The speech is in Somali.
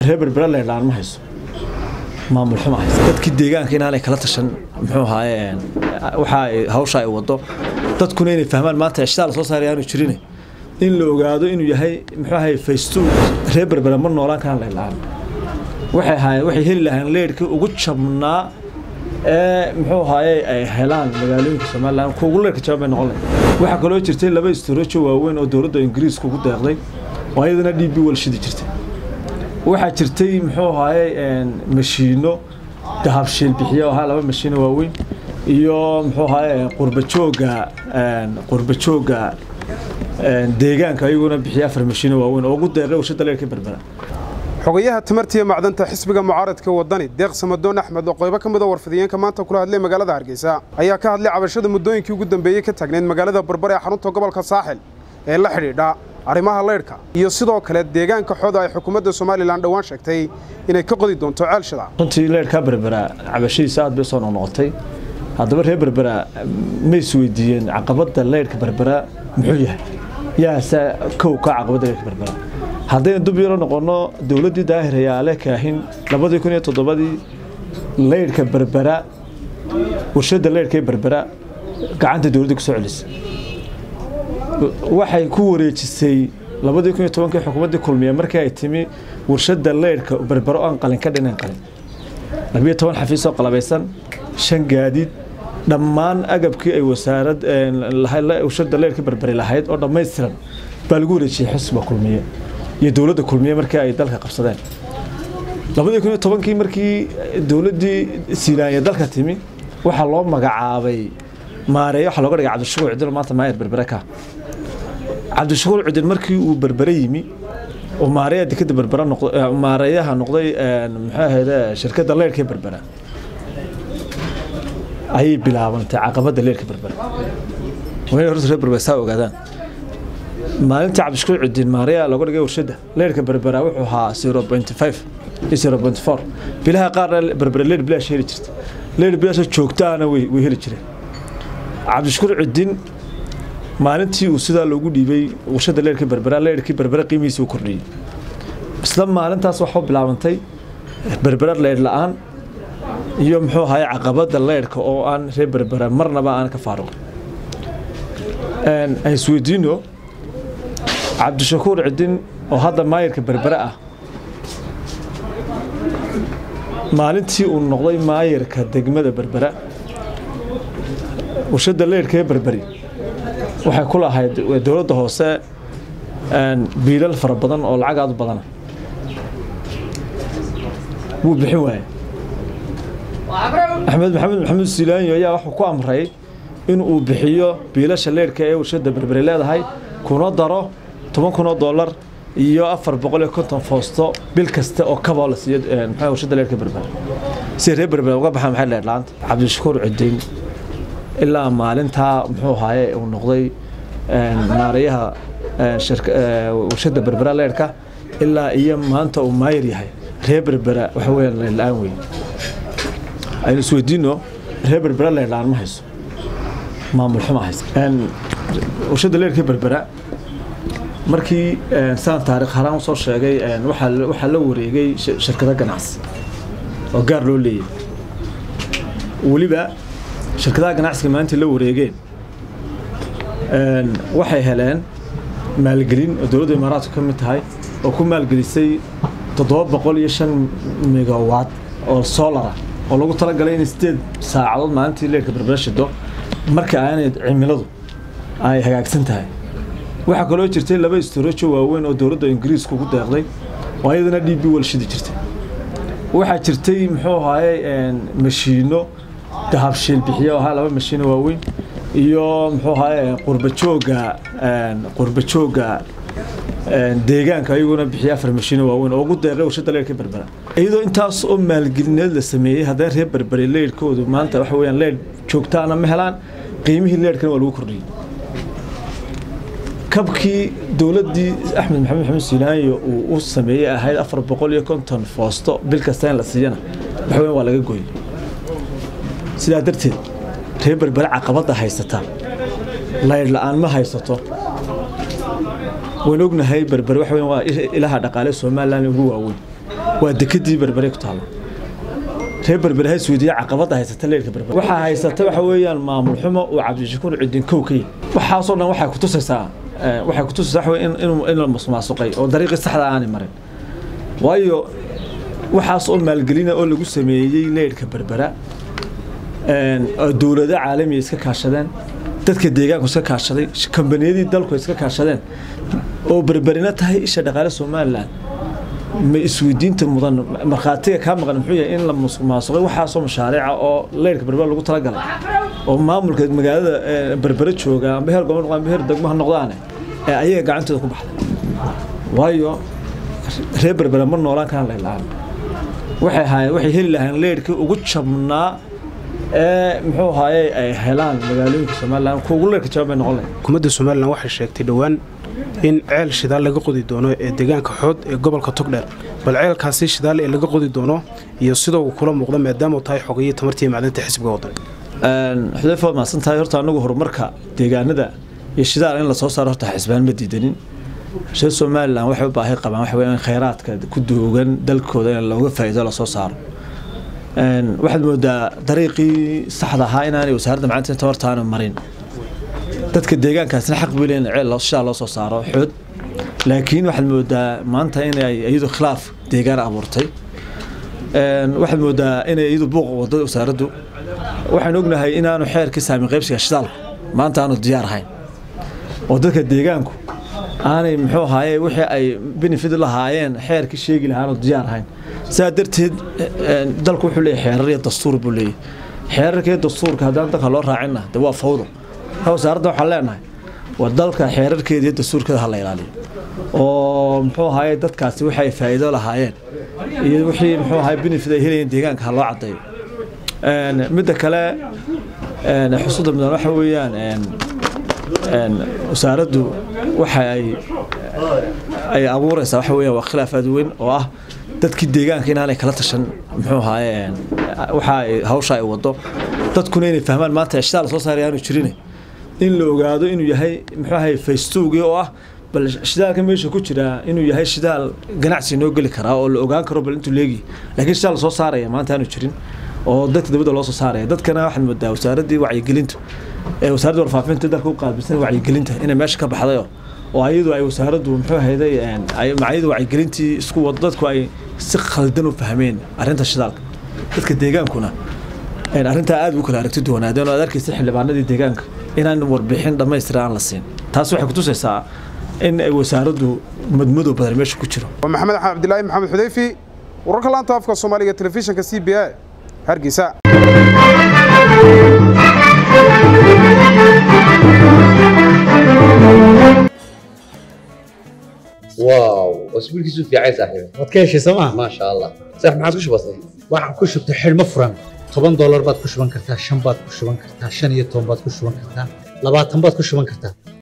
reer berbera leydhaan ma hayso maamul xuma hayso dadkii deegaanka inaanay kala tashan muxuu ahaaye waxa ay hawsha ay wado dadkuna inay fahmaan maanta eshtaa la soo saaray aanu jirin in la ogaado inuu yahay muxuu ahaye faysto reer berbera ma noolaan karaan leydhaan waxay ahaayeen waxay heli lahayn leydhkii ugu jabnaa ee muxuu ahaaye ay helaan magaalooyinka somalilan kuwa ugu leydhka jaban bay noqon lahayd waxaa kaloo jirtay laba istorojo waaweyn oo dowladda ingiriiska ugu deeqday oo ayadana d b wal shidi jirtay waxaa jirtay muxuu ahaaye mashiino dahabshiil bixiyo ahaa laba mashiino waaweyn iyo muxuu ahaaye qurbajooga qurbajooga deegaanka ayaguna bixiya afar mashiino waaweyn oo ugu deeqay warshada leerka berbera xogayaha tamartiiya macdanta xisbiga mucaaradka wadani deeq samadoon axmed oo qaybo ka mida warfidiyeenka maanta kula hadlay magaalada hargeysa ayaa ka hadlay cabashada muddooyinkii ugu dambeeyey ka taagnayd magaalada barbar ee xarunta gobolka saaxil ee la xidhiidha arrimaha leydhka iyo sidoo kale deegaanka xooda ay xukuumadda somalilan dhowaan sheegtay inay ka qodi doonto ceelshada runtii leydhkaa berbera cabashadiisa aad bay soo noqnoqotay haddaba reer berbera ma isweydiiyeen caqabadda leydhka berbera muxuu yahay yaase kow ka caqabadda leydhka berbera haddaynu dub yaro noqonno dowladdii daahir hayaale kaahin labadii kun iyo toddobadii leydhka berbera warshadda leydhka ee berbera gacanta dowladda ku soo celisay waxay ku wareejisay labadii kun iyo tobankii xukuumaddii kulmiye markii ay timi warshadda leydhka berbero aan qalin ka dhinayn qalin labiyo toban xafiis oo qalabaysan shan gaadiid dhammaan agabkii ay wasaarad warshadda leydhka berberi lahayd oo dhammaystiran baa lagu wareejiyey xusba kulmiye iyo dowladda kulmiye markii ay dalka qabsadeen labadii kun iyo tobankii markii dowladdii siinaanya dalka timi waxaa loo magacaabay maareeye waxaa looga dhigay cabdishakuur cidin maanta maayar berbere ka cabdishakuur cidin markii uu berbere yimi oo maareeya dekada berbera noqday maareeyaha noqday muxuu ahayde shirkadda leyrhka ee berbera ayay bilaabantay caqabadda leyrhka berbera waa inay horta reer berbera saa ogaadaan maalintii cabdishakuur cidin maareeya looga dhigay warshadda leyrhka berbera wuxuu ahaa zero point five iyo zero point four bilaha qaarna berbera leyr bilaash heli jirta leyr bilaashoo joogtaana way way heli jireen cabdishakuur cidin maalintii uu sidaa loogu dhiibay warshadda leyrhka berbera leyrhkii berbera qiimihiisa u kordhiyey isla maalintaas waxuu bilaabantay berbera leydh la-aan iyo muxuu ahaye caqabadda leydhka oo aan reer berbera marnaba aan ka faaruqin aan isweydiino cabdishakuur cidin oo hadda maayarka berbera ah maalintii uu noqday maayarka degmada berbera warshadda leyrhka ee berberi waxay ku lahayd dowladda hoose biilal fara badan oo lacag aad u badana wuu bixin waaye axmed maxamed maxamuud silaanyo ayaa wuxuu ku amray in uu bixiyo biilasha leyrhka ee warshadda berberi leedahay kuna daro toban kun oo dollar iyo afar boqol iyo konton foosto bil kasta oo kaboo la siiyo maxaa warshadda leyrhka berberi si reer berberi uga baxaan maxay leedh laanta cabdishakuur cidiin ilaa maalintaa muxuu ahaaye uu noqday maareeyaha warshadda berbera leyrhka ilaa iyo maanta uu maayar yahay reer berbera waxa weyaan leydh-la-aan wey aynu isweydiino reer berbera leydh-la-aan ma hayso maamul xuma hayso warshadda leyrhka berbera markii saan taarikh haraan usoo sheegay waxaa la wareegay shirkado ganacsi oo gaar loo leeyahy weliba shirkadaha ganacsiga maanta la wareegeen waxay heleen maalgelin oo dowladda imaaraadku ka mid tahay oo ku maalgelisay toddoba boqol iyo shan megawatt oo solara oo lagu talagalay in sideed saacadood maalintii leerka berbera shido marka aanay cimiladu ay hagaagsan tahay waxaa kaloo jirtay laba istorojo waaweyn oo dowladda ingiriiska ugu deeqday oo ayadana d b wal shidi jirtay waxaa jirtay muxuu ahaaye mashiino dahabshiil bixiyo ahaa laba mashiino waaweyn iyo muxuu ahaaye qurbajooga qurbajooga deegaanka ayaguna bixiya afar mashiino waaweyn oo ugu deeqay warshadda leyrhka berbera iyadoo intaas oo maalgelineed la sameeyey haddana reer berberi leyrhkoodu maanta waxa weyaan leyrh joogtaana ma helaan qiimihii leyrhkana waa lagu kordhiyey kabkii dowladdii axmed maxamed maxamed siinaanyo uu u sameeyey ahayd afar boqol iyo konton foosto bil kasta in la siiyana waxa weyan waa laga gooyey sidaa darteed reer berbere caqabadda haysata laydh la-aan ma haysato waan ognahay berbere waxa weyan waa ilaha dhaqaale somalilan ugu waaweyn waa dekedii berbere ku taalla reer berbere ha isweydiiya caqabadda haysata leerka berbere waxaa haysata waxa weeyaan maamul xumo uu cabdishakuur cidin kow ka yihi waxaasoo dhan waxay kutusaysaa waxay kutusaysaa waxa in in la musmaasuqay oo dariiqii saxda aanay marin waayo waxaas oo maalgelina oo lagu sameeyey leerka berbera dowlado caalamiya iska kaashadeen dadka deegaanku iska kaashaday kambaniyadii dalku iska kaashadeen oo berberina tahay isha dhaqaale somalilan ma isweydiinta mudan markhaatiga kaa maqan muxuu yahay in la musuqmaasuqay waxaasoo mashaariica oo leyrka berbera lagu talagalay oo maamulka magaalada berbere jooga amba heer gobol amba heer degmo ha noqdaane ee ayaga gacantooda ku baxday waayo reer berbere ma noolaan karaan laylaan waxay ahaayeen waxay heli lahayn leyrkii ugu jabnaa ee muxuu ahaaye ay helaan magaalooyinka somalilan kuugu leerka jaban bay noqon lahayd xukuumadda somalilan waxay sheegtay dhowaan in ceel shidaal laga qodi doono ee deegaanka xood ee gobolka togdheer bal ceelkaasi shidaal ee laga qodi doono iyo sida uu kula muuqda maadaama uu tahay xogayii tamartii macdanta xisbiga waddan xudayfa waad mahadsan tahay horta anagu horumarka deegaanada iyo shidaal in lasoo saaro horta xisbaan ma diidanin reer somalilan waxay u baahi qabaan waxa weeyaan khayraadka ku duugan dalkooda in looga faa'iido lasoo saaro waxaad moodaa dariiqii saxda ahaa inaanay wasaaradda macalinta tabartaana marin dadka deegaankaasna xaq bay leeyihin ceel shidaa loo soo saaro xood laakiin waxaad moodaa maanta inay iyadu khilaaf deegaan abuurtay waxaad moodaa inay iyadu buuq wado wasaaraddu waxaan ognahay inaanu xeerkii saami qaybsiga shidaalku maanta aanu diyaar ahayn oo dadka deegaanku aanay muxuu ahaaye wixii ay benefit lahaayeen xeerkii sheegi lahaanu diyaar ahayn sidaa darteed dalku wuxuu leeyahy xeerar iyo dastuur buu leeyahy xeerarka iyo dastuurka haddaan dalka loo raacinna de waa fawdo wasaaradda waxaan leenahay war dalka xeerarkeeda iyo dastuurkeeda ha la ilaaliyo oo muxuu ahaaye dadkaasi wixii ay faa'iido lahaayeen iyo wixii muxuu ahaye benefit ay helayeen deegaanka ha loo caddeeyo midda kale xusuudda mudan waxa weeyaan wasaaraddu waxa ay ay abuuraysaa waxa weeyaan waa khilaaf aad weyn oo ah dadkii deegaanka inaanay kala tashan muxuu ahaaye waxa ay hawsha ay wado dadkuna inay fahmaan maanta shidaal soo saaray aanu jirin in la ogaado inuu yahay muxuu ahaye faystowgii oo ah bal shidaalka meesha ku jira inuu yahay shidaal ganacsi noo geli karaa oo la ogaan karo bal intuu leegi laakiin shidaal soo saaraya maanta aanu jirin oo dadka dibadda loo soo saaraya dadkana waxaad moodaa wasaaraddii wacyigelintu ee wasaaradda warfaafinta dalka u qaabilsan wacyigelinta inay meesha ka baxdayo oo ayadu ay wasaaraddu muxuu ahayday macaayadu wacyigelintii isku wado dadku ay si khaldan u fahmeen arrinta shidaalka dadka deegaankuna arrintaa aad u kala aragti duwanaadeen oo aad arkaysa xildhibaanadii deegaanka inaan warbixin dhammaystira aan la siin taas waxay kutusaysaa in ay wasaaraddu madmadow badan meesha ku jiro waa maxamed axmed cabdilaahi maxamed xudayfi wararka laanta afka soomaaliga telefishinka c b a hargeysa واو اسبوعك في عايز صاحبي waad ka heshay sooma ما شاء الله صح ما عاد كش بسيط waxaan ku shubtay xidhmo furan toban doolar baad ku shuban kartaa shan baad ku shuban kartaa shan iyo toban baad ku shuban kartaa labaatan baad ku shuban kartaa